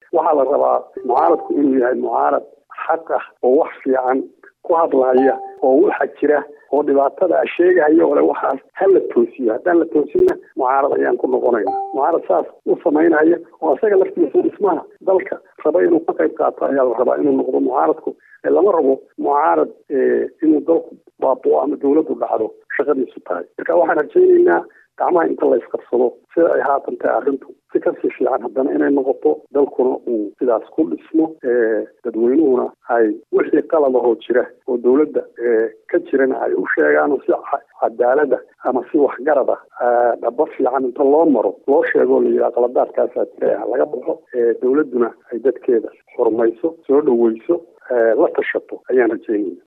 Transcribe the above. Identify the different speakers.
Speaker 1: waxaa la rabaa mucaaradku inuu yahay mucaarad xaq ah oo wax fiican ku hadlaya oo waxa jira oo dhibaatada sheegahaya ole waxaas ha la toosiyo haddaan la toosinna mucaarad ayaan ku noqonayna mucaarad saas u samaynaya oo isaga laftiisa dhismaha dalka raba inuu ka qayb qaato ayaa la rabaa inuu noqdo mucaaradku lama rabo mucaarad inuu dalku baaboo ama dawladdu dhacdo shaqadiisu tahay marka waxaan rajaynaynaa gacmaha inta la isqabsado sida ay haatan tahay arrintu si kasii fiican haddana inay noqoto dalkuna uu sidaas ku dhismo dadweynuhuna ay wixii qaladahoo jira oo dawladda ka jirana ay u sheegaan oo si cadaalada ama si waxgarada dhaba fiican inta loo maro loo sheego la yidhaha qaladaadkaasaa jira laga baxo dawladduna ay dadkeeda xurmayso soo dhaweyso la tashato ayaan rajaynaya